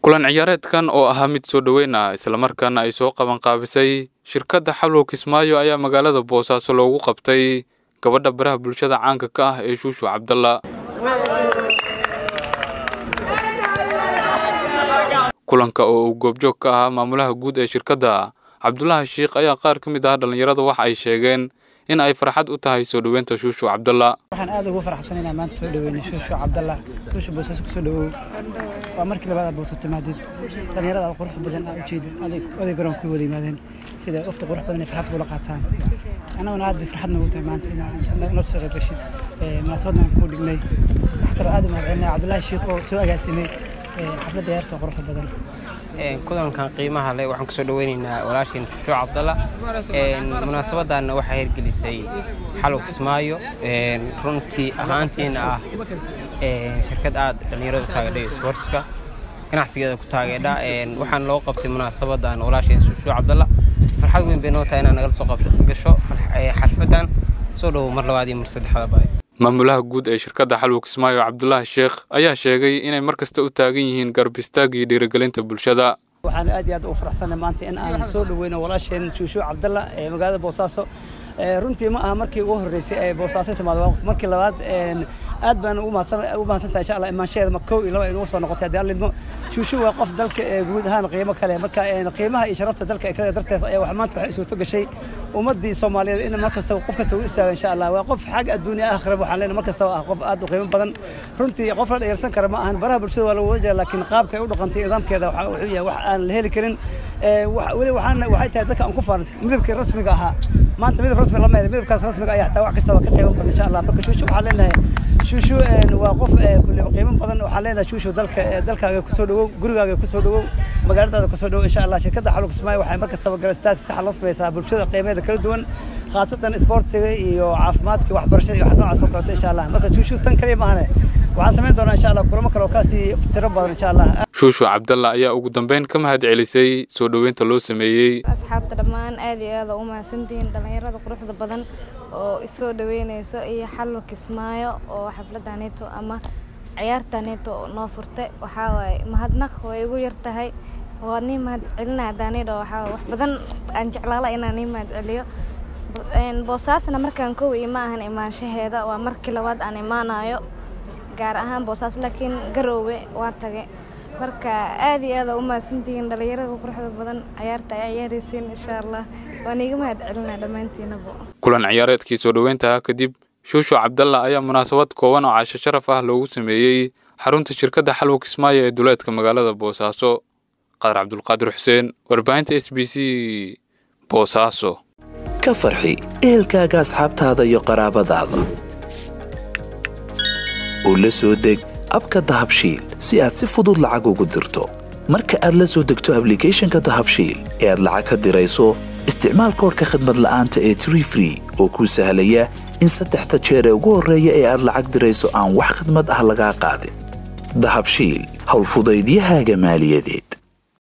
kulan ciyaareedkan oo ahaa mid soo dhoweyn ah islamarkaana ay soo qabanqaabisay shirkadda xallow kismaayo ayaa magaalada boosaaso loogu qabtay gabadha baraha bulshada caanka ka ah ee shuushu cabdalla kulanka oo uu goobjoog ka ahaa maamulaha guud ee shirkadda cabdulaahi shiikh ayaa qaar ka mid ah dhallinyarada waxa ay sheegeen in ay farxad u tahay soo dhoweynta shuushu cabdalla waxaan aad ugu faraxsan inaan maanta soo dhaweyno shuushu cabdalla shuushu boosaaso kusoo dhawow waa markii labaad aad boosas timaadid dhallinyarada aad qurux badan aad ujeedid oday garoon ku wada yimaadeen sida waqti qurux badan ay farxad kula qaataan annaguna aad bay farxad noogu tahay maanta inaad naga soo qayb gashid munaasabadan kuu dhignay wax kaloo aad u mahadcelinaya cabdulaahi shiikh oo soo agaasimay xafladda ciyaarta quruxda badan kulankan qiimaha leh waxaan kusoo dhaweynaynaa walaasheen shushuuc cabdalla munaasabadanna waxaa hirgelisay xalow kismaayo runtii ahaantiina ah shirkad aad dhallinyaradu taageedhay sportska ganacsigeeda ku taageedha waxaan loo qabtay munaasabadan walaasheen shushuuc cabdalla farxad weyn bay noo tahay inaad nagala soo gasho xalfadan soo dhowow mar labaad iyo mar saddexdaba maamulaha guud ee shirkadda xalwow kismaayo cabdulaahi sheekh ayaa sheegay inay mar kasta u taagan yihiin garab istaag iyo dhiirigelinta bulshada waxaan aad iyo aad ugu faraxsanay maanta in aan soo dhaweyno walaasheen shuushuuc cabdalla ee magaalada boosaaso runtii ma aha markii ugu horreysay ee boosaaso timaado markii labaad aad baan ugu mahadsantahay insha allah imaanshaheeda kow iyo laba ay nagu soo noqotay haddii allidmo shuushu waa qof dalka guud ahaan qiimo kale marka qiimaha iyo sharafta dalka kale dartees ayaa wax maanta waxay suurto gashay ummaddii soomaaliyeed in mar kasta qof kasta uu istaago insha allah waa qof xag adduunya aakhira waxaan leenahay mar kasta ah qof aad u qiimo badan runtii qof la dhayalsan kara ma ahan baraha bulshada waa lagu wajah laakiin qaabka ay u dhaqantay nidaamkeeda waxa wuxuu yahay wax aan la heli karin weli waxaan waxay tahay dadka aan ku faarin midabkii rasmiga ahaa maanta midab rasmi lama helin midabkaas rasmiga ayaa xataa wax kastaba ka qiimo badan insha allah marka shuushu waxaan leenahay shuushu waa qof kulleba qiimo badan waxaan leenahay shuushu dalka dalkaaga kusoo dhawow gurigaaga kusoo dhawow magaaladaada kusoo dhawow insha allah shirkadda xalug kismaayo waxay mar kastaba garataag saxa la samaysaa bulshada qiimeeda kala duwan khaasatan isboortiga iyo caafimaadka waxbarashada iyo wax noocaas oo kaleeto insha allah marka shuushu tan kaliya maahane waxaan samayn doonaa insha allah kulamo kale oo kaasii tiro badan insha allah shuushu cabdalla ayaa ugu dambeyn ka mahad celisay soo dhoweynta loo sameeyey asxaabta dhammaan aad iyo aad u mahadsantihiin dhallinyarada quruxda badan oo isoo dhaweynayso iyo xallo kismaayo oo xafladaaneeto ama ciyaartaaneeto noo furtay waxaa waaye mahadnaq way igu yar tahay waa nii mahad celinaya daanidho waxaa wax badan aan jeclaala inaan nii mahad celiyo boosaasna markaan kow ima ahan imaanshaheeda waa markii labaad aan imaanayo gaar ahaan boosaas laakiin garoowe waa tage marka aad iyo aad u mahadsantihiin dhallinyarada quruxda badan ciyaarta ay ciyaaraysiin insha allah waan iiga mahad celinaa dhammaantiinaba kulan ciyaareedkii soo dhoweynta kadib shuushu cabdalla ayaa munaasabad kooban oo casho sharaf ah loogu sameeyey xarunta shirkadda xalwow kismaayo ee duleedka magaalada boosaaso qadar cabdulqaadir xuseen warbaahinta s b c boosaaso ka farxi ehelkaaga asxaabtaada iyo qaraabadaada oo la soo deg abka dahabshiil si aad si fudud lacag ugu dirto marka aad la soo degto ablicathonka dahabshiil ee aad lacag ka dirayso isticmaal koorka khadmad la'aanta ee tree free oo kuu sahlaya in saddexda jeer ee ugu horreeya ee aad lacag dirayso aan wax khadmad ah lagaa qaadin dahabshiil howlfudaydiyahaaga maaliyadeed